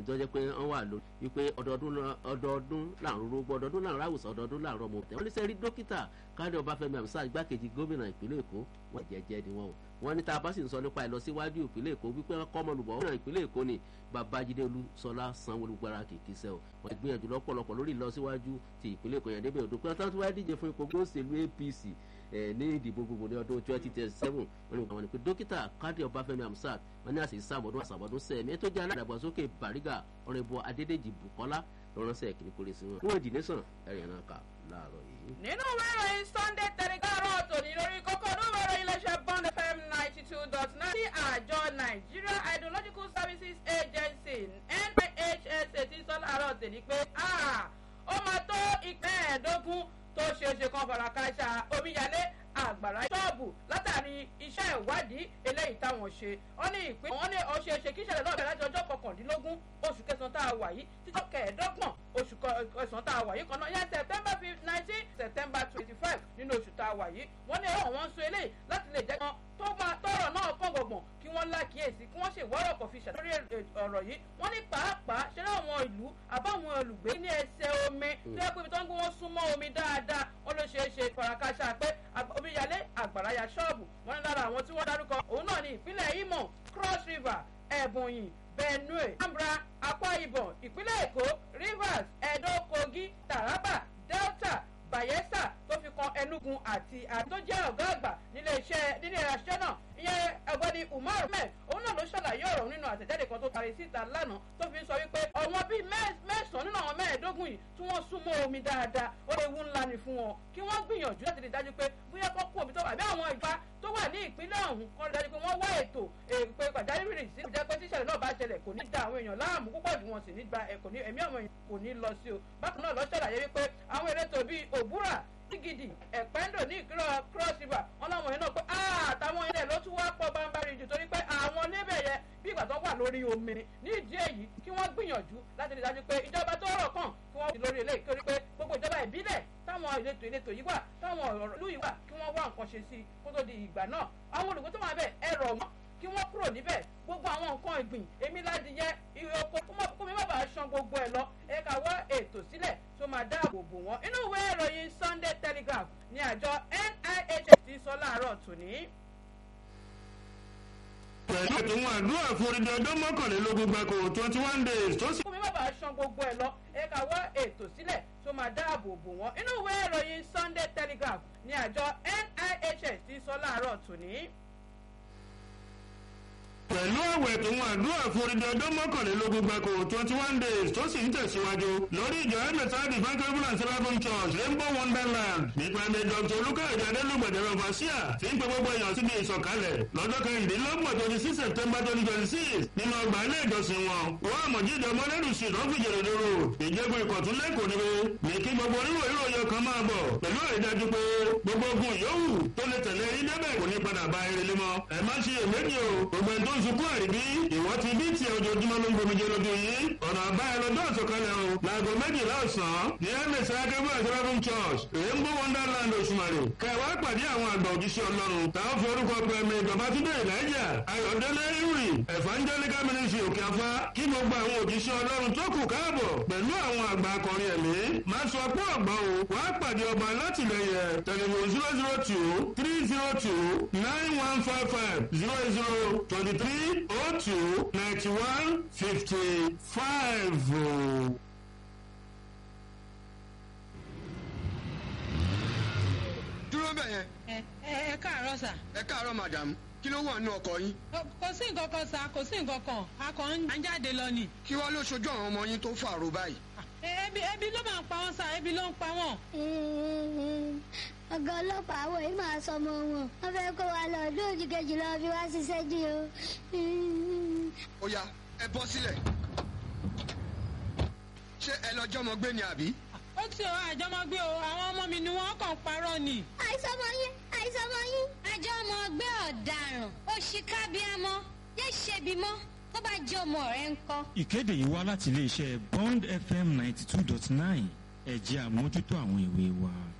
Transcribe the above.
tó jẹ́ pé wọ́n wà lórí wípé ọdọọdún làrún rógbó ọdọọdún làrún àwòsàn ọdọọdún làrún ọmọ òtẹ́ wọ́n ní sẹ́rí dókítà káàdé ọbáfẹ́mi àmísà igbákejì gómìnà ìpínlẹ̀ èkó wọ́n jẹ́jẹ́ ni wọ́n o wọ́n ní tá a bá sì ń sọ nípa ìlọsíwájú ìpínlẹ̀ èkó wípé wọ́n kọ́ ọmọlùbọ̀ ọ̀hún ìpínlẹ̀ èkó ni babájídé olúṣọlá sanwó-olu gbára kìkì sẹ́ o wọ́n ti gbìyànjú lọ́pọ̀lọpọ̀ lórí ìlọsíwájú ti ìpínlẹ̀ èkó yẹn débẹ̀ òdo pé wọ́n tún wá díje fún ipò gbóòsèlú apc ní ìdìbò gbogbo ní ọdún twenty twenty seven wọ́n ní àwọn ní pé dókítà káàdì ọbáfẹ́mi amsat wọ́n ní àṣìṣe sàmọ́dún àṣàmọ́dún sẹ́ẹ̀mí tó jẹ́ aládàgbàsókè bàrígà ọ̀rẹ́bọ adédèjì bukola lọ́rọ́sẹ̀ kìíní kórè sí wọn. wọ́n dì nation ẹ̀rìn náà kà láàárọ̀ yìí. nínú ìròyìn sunday telegraph tòní lórí kókó onúwèé ìròyìn iléeṣẹ́ bond fm ninety two dot nine ní àjọ nigeria hydrological services agency nhsa ti sọ láàárọ̀ tèmi pé ó máa tó ìpín ẹ̀ẹ́dógún tó ṣeéṣe kan fàràkàṣà omíyalé àgbàrá ṣọ́ọ̀bù látàrí iṣẹ́ ìwádìí eléyìí táwọn ṣe wọ́n ní ìpín wọ́n ní ọ̀ṣẹ̀ṣẹ̀ kí ìṣẹ̀lẹ̀ náà bẹ̀rẹ̀ láti ọjọ́ kọkàndínlógún oṣù kẹsàn-án tá a wà yìí títọ́ kẹẹ̀ẹ́dọ́gbọ̀n oṣù kẹsàn-án tá a wà yìí kan náà yẹn september nineteen september twenty five nínú oṣù tá a wà yìí wọ́n ní ẹ̀rọ wọn sọ eléyìí láti lè jẹ́ kan tó máa tọrọ náà kàn gbọ̀ngbọ̀n kí wọ́n lákìyèsí kí wọ́n ṣèwọ́rọ̀ kọ̀ fi ṣàlórí ọ̀rọ̀ yìí wọ́n ní pàápàá ṣe láwọn ìlú àbáwọn olùgbé ní ẹsẹ̀ omi tó yẹ pé ibi tó ń gbé wọn súnmọ́ omi dáadáa wọ́n ló ṣeé ṣe farakásá pé omíyalé àgbàráyà ṣọ́ọ̀bù wọ́n ní lára àwọn tí wọ́n dárúkọ òun náà ní ìpínlẹ̀ imo cross river ẹ̀bùnyìn benue ambra akwa ibom ìpínlẹ̀ èkó rivers edo kogi taraba delta bayelsa tó fi kan enugu àti àti tó jẹ́ ọ̀gá àgbà nílé iṣẹ́ nílé iṣẹ́ náà ìyẹn ọ̀gbẹ́ni umar mẹ́ òun náà ló ṣàlàyé ọ̀rọ̀ nínú àtẹ̀jáde kan tó parí síta lánàá tó fi ń sọ wípé ọ̀wọ́n bíi mẹ́sàn-án nínú àwọn mẹ́ẹ̀ẹ́dógún yìí tí wọ́n súnmọ́ omi dáadáa ó lè wú ńlá ni fún wọn kí wọ́n gbìyànjú láti rí dájú pé bóyá kọ́ kú omi tó wà bí àwọn ìfà tó wà ní ìpínlẹ̀ ọ̀hún kọ́ rí dájú pé wọ́n wá ètò èpè pàjáwìrì sí ìjẹ́ pé tíṣẹ̀lẹ̀ náà bá ṣẹlẹ̀ kò ní da àwọn èèyàn láàmú púpọ̀ jù wọn sì ní gba ẹ̀kọ́ ní ẹ̀mí àwọn èèyàn kò ní lọ sí o bákan náà lọ ṣàlàyé wípé àwọn elétò bíi òbúrà gidi ẹ̀pẹ́ndò ní ìkírọ̀ cross river wọn láwọn yẹn náà pé àtàwọn ilẹ̀ ló tún wá pọ̀ bámbárí jù torí pé àwọn níbẹ̀ yẹn bí ìgbà tó wà lórí omi ní ìdí èyí kí wọ́n gbìyànjú láti rí dájú pé ìjọba tó rọ̀ kàn kí wọ́n fi lórí eléyìí torí pé gbogbo ìjọba ìbílẹ̀ táwọn ìletò ìletò yìí wà táwọn ọ̀rọ̀ ìlú yìí wà kí wọ́n wá nǹkan ṣe sí i kó tó di ìgbà náà àwọn olùgbé tó wà bẹ́ẹ̀ ẹ̀rọ wọn kí wọ́n kúrò níbẹ̀ gbogbo àwọn nǹkan ìgbìn èmi láti yẹ ìyókò kó mi má bàa san gbogbo ẹ̀ lọ ẹ ká wá ètò sílẹ̀ tó máa dáàbò bò wọ́n inú ìwé ìròyìn sunday telegraph ní àjọ nhs ti sọ láàárọ̀ tòní. pẹ̀lú ètò wọn àdúrà fún orílẹ̀ ọdún mọ́kànlélógún gbàgbó twenty one days tó sì. kó mi má bàa san gbogbo ẹ̀ lọ ẹ ká wá ètò sílẹ̀ tó máa dáàbò bò wọ́n inú ìwé ìròyìn sunday telegraph ní àjọ nhs ti sọ láàárọ̀ tòní pẹ̀lú àwẹ̀ tó wọn àdúrà fún orílẹ̀ ọdún mọ́kànlélógún gbàgbó twenty one days tó sì ń tẹ̀síwájú lórí ìjọ ẹ̀mẹ̀sáàdì fankable and seraphim church rainbow wonderland nípa ẹ̀mẹ̀ dr olùkàyọ̀dé adélùgbàdàrọ̀ fàṣíà tí ń pe gbogbo èèyàn síbi ìsọ̀kalẹ̀ lọ́jọ́ kẹrìndínlọ́gbọ̀n twenty six september twenty twenty six nínú ọgbà ilé ìjọsìn wọn wọ́n àmọ̀jídé ọmọlẹ́rù sí lọ́fíjèrè lóró ìjẹ́gun ìkọ̀tún lẹ́kọ̀ọ́ níbi ní kí gbogbo oníwò ìròyìn kan máa bọ̀ pẹ̀lú àrídájú pé gbogbo ogun yòówù tó lè tẹ̀lé yín débẹ̀ kò ní padà bá eré lé mọ́ ẹ má ṣe èméjì o gbogbo ẹni tó ń sunkún àríbí ìwọ́ ti bí tiẹ̀ ojoojúmọ́ ló ń gbomijé lójú yín ọ̀nà àbáyọ lọ́jọ́ àsọkalẹ̀ o láago méjìlá ọ̀sán ní ms akẹ́kọ̀ọ́ àtẹ́lẹ́fún church rainbow wonderland òṣùmàrè kẹwàá pàdé àwọn àgbà òjíṣẹ́ ọlọ́run táwọn fi orúkọ pẹ̀mí babatunde ìlàjà ayọ̀dẹ́lẹ́ ìrì evangelical ministry òkè afá kí gbogbo àwọn òjíṣẹ́ ọlọ́run tó kù káàbọ̀ pẹ̀lú àwọn àgbà akọrin ẹ̀mí máa sọ pé ọ̀gbọ́n o wàá pàdé ọba látìlẹyẹ tẹlifon zero zero two three zero two nine one five five zero zero twenty three oh two ninety one fifty five. dúró bẹ̀ yẹn. ẹ ẹ káàárọ̀ sà. ẹ káàárọ̀ madam kí ló wà nínú ọkọ̀ yín. kò sí nǹkan kan sà kò sí nǹkan kan a kàn ń jáde lọ ni. kí wàá ló ṣojú àwọn ọmọ yín tó fàrò báyìí. ebi ebi ló máa ń pa wọn sà ebi ló ń pa wọn. ọgá ọlọ́pàá àwọn yìí máa sọ ọmọ wọn wọ́n fẹ́ kó wa lọ ọdún òjì kejì lọ fi wá ṣiṣẹ́ jù o. ó yá ẹ bọ́ sílẹ̀. ṣé ẹ lọ jọmọ gbé ni àbí. ó ti ọ àjọmọgbé o àwọn ọmọ mi ni wọn kàn parọ́ ni. àìsàn ọmọ yín àìsàn ọmọ yín. àjọ ọmọ ọgbẹ́ ọ̀daràn òṣìkà bíamọ yé ṣebi mọ́ tó bá jẹ́ ọmọ rẹ̀ ń kọ́. ìkéde yìí wá láti iléeṣẹ́ bond fm ninety two dot nine ẹ̀jẹ̀ àmójútó àwọn ìwé wa.